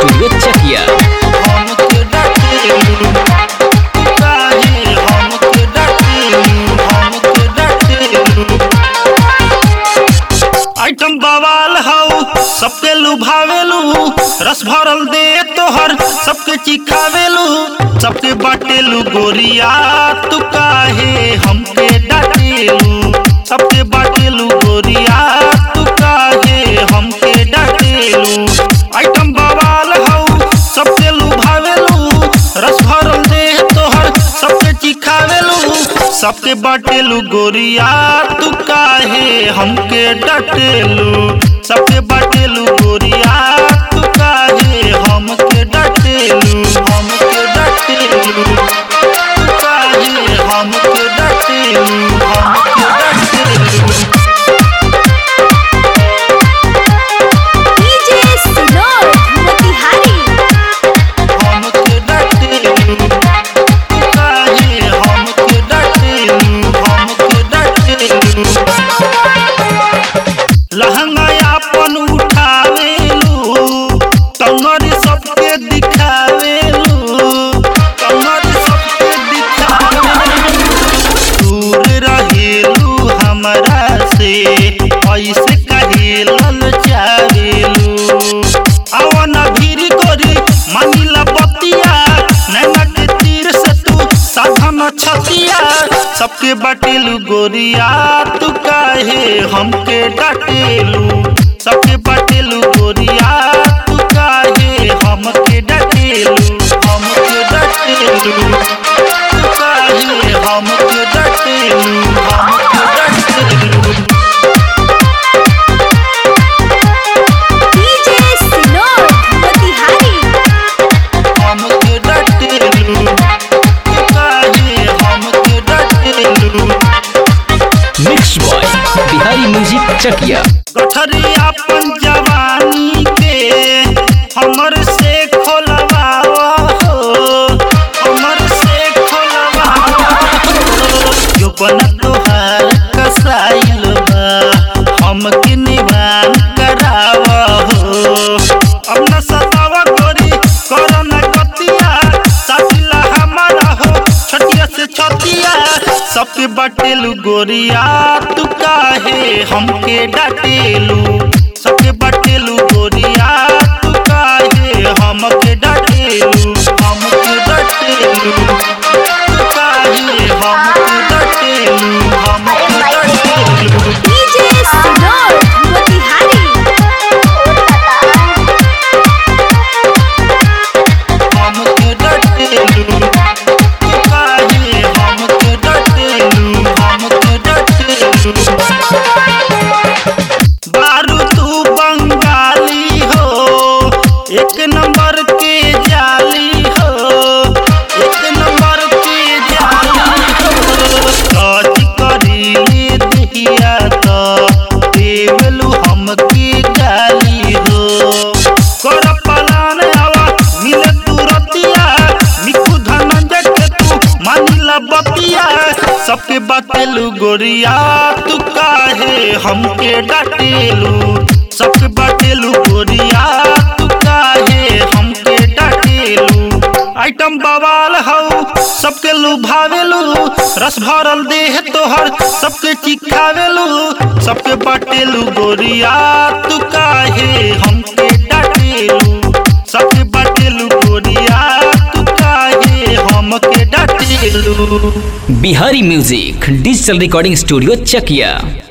studio चकिया हमके डांटेलू काहे हमके डांटेलू हमके डांटेलू आइटम बवाल हौ सबके लुभावेलू रस भरल दे तोहर सबके चिखावेलू सबके बाटेलू गोरिया तू काहे हमके डांटेलू सबके बाटेलू गोरिया तू काहे हमके डांटेलू आइटम बवाल हौ सबके लुभावेलू रस भरल दे तोहर सबके चिखावेलू सबके बाटेलू गोरिया तू काहे हमके डटेलू सबके बाटेलू गोरिया तू काहे हमके डटेलू हमके डटेलू तू काहे हमके डटेलू हमके डटेलू डीजे सिनोर मोतिहारी हमके डटेलू काहे हमके डटेलू हमके डटेलू लहंगा अपन उठावेलू कमर सबके दिखावेलू कमर सबके दिखावेलू दूर रहेलू हमरा से ऐसे कहेलल चावेलू अवन भीड़ गोरी मानिला बतिया नैना के तीर से तू साधन छतिया सबके बाटेलू गोरिया तू काहे हमके डाटेलू सबके बाटेलू गोरिया तू काहे हमके डाटेलू हमके डाटेलू तू काहे हमके डाटेलू हमके डाटेलू डीजे सिनोर मोतिहारी हमके डटेलू काहे हमके डटेलू mix boy Bihari music Chakia गठरी अपन जवानी के हमर से खोलवावा हो हमर से खोलवावा हो जो बन तोहार कसाइल बा हमके निवान करावा हो अब न सतावा गोरी करना कतिया साथिला हमारा हो छटिया से छतिया सबके बाटेलू गोरिया तू काहे हमके डाटेलू सबके बाटेलू गोरिया तू काहे हमके डाटेलू हमके डाटेलू तू काहे हमके डाटेलू हमके डाटेलू डीजे सिनोर मोतिहारी हमके डटेलू तू काहे हमके डटेलू हमके डटेलू बारू तू बंगाली हो एक नंबर के जाली हो एक नंबर के जाली हो काज करी दिया तो देवलू हमके गाली हो कर पलान आवा मिले तू रतिया निकू धनंजय के तू मानिला बतिया सबके बाटेलू गोरिया तू काहे हमके डाटेलू सबके बाटेलू गोरिया तू काहे हमके डाटेलू आइटम बवाल हौ सबके लुभावेलू रस भरल देह तोहर सबके चिखावेलू सबके बाटेलू गोरिया तू काहे हमके डाटेलू सबके बाटेलू गोरिया तू काहे हमके डाटेलू Bihari music digital recording studio चकिया